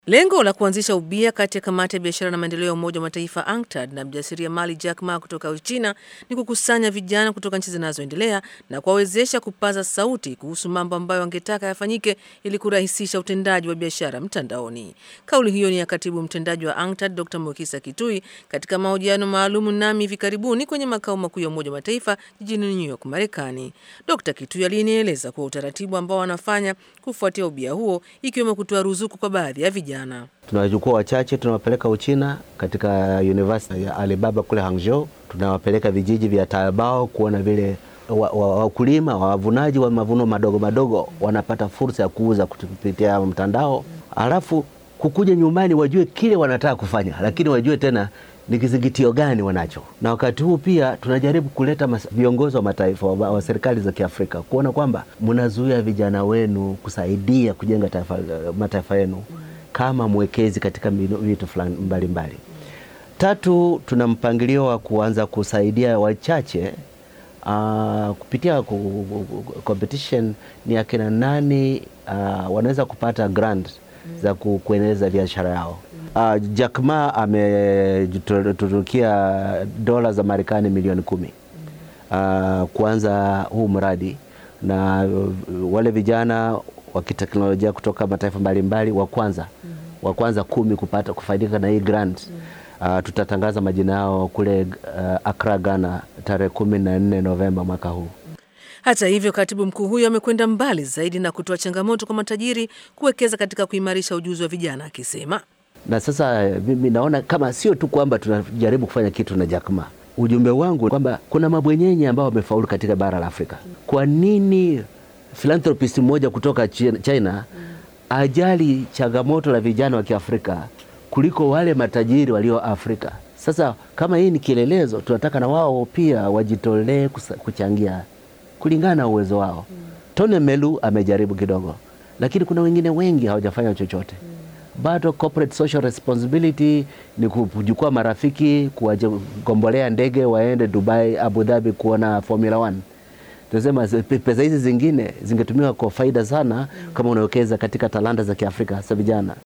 Lengo la kuanzisha ubia kati ya kamati ya biashara na maendeleo ya Umoja wa Mataifa UNCTAD na mjasiriamali Jack Ma kutoka Uchina ni kukusanya vijana kutoka nchi zinazoendelea na kuwawezesha kupaza sauti kuhusu mambo ambayo wangetaka yafanyike ili kurahisisha utendaji wa biashara mtandaoni. Kauli hiyo ni ya katibu mtendaji wa UNCTAD Dr. Mukisa Kitui katika mahojiano maalum nami hivi karibuni kwenye makao makuu ya Umoja wa Mataifa jijini New York, Marekani. Dr. Kitui alinieleza kuwa utaratibu ambao wanafanya kufuatia ubia huo ikiwemo kutoa ruzuku kwa baadhi ya vijana Tunawachukua wachache tunawapeleka Uchina katika University ya Alibaba kule Hangzhou. Tunawapeleka vijiji vya Taobao kuona vile wakulima wa, wa, wavunaji wa mavuno madogo madogo wanapata fursa ya kuuza kupitia mtandao, alafu kukuja nyumbani wajue kile wanataka kufanya, lakini wajue tena ni kizingitio gani wanacho. Na wakati huu pia tunajaribu kuleta viongozi wa mataifa wa, wa serikali za Kiafrika kuona kwamba mnazuia vijana wenu kusaidia kujenga taifa, mataifa yenu kama mwekezi katika vitu fulani mbalimbali. Tatu, tuna mpangilio wa kuanza kusaidia wachache uh, kupitia competition ni akina nani uh, wanaweza kupata grant za kuendeleza biashara yao. Uh, Jack Ma ameturukia dola za Marekani milioni kumi uh, kuanza huu mradi na wale vijana wa kiteknolojia kutoka mataifa mbalimbali wa kwanza mm -hmm. wa kwanza kumi kupata kufaidika na hii grant mm -hmm. uh, tutatangaza majina yao kule uh, Accra, Ghana tarehe kumi na nne Novemba mwaka huu. Hata hivyo, katibu mkuu huyo amekwenda mbali zaidi na kutoa changamoto kwa matajiri kuwekeza katika kuimarisha ujuzi wa vijana, akisema na sasa mimi naona kama sio tu kwamba tunajaribu kufanya kitu na Jack Ma. Ujumbe wangu kwamba kuna mabwenyenye ambao wamefaulu katika bara la Afrika. Kwa nini philanthropist mmoja kutoka China ajali changamoto la vijana wa Kiafrika kuliko wale matajiri walio Afrika? Sasa kama hii ni kielelezo, tunataka na wao pia wajitolee kuchangia kulingana na uwezo wao. Tone Melu amejaribu kidogo, lakini kuna wengine wengi hawajafanya chochote bado. Corporate social responsibility ni kujukua marafiki, kuwagombolea ndege waende Dubai, Abu Dhabi kuona Formula 1. Tunasema pesa hizi zingine zingetumiwa kwa faida sana, kama unawekeza katika talanta za Kiafrika hasa vijana.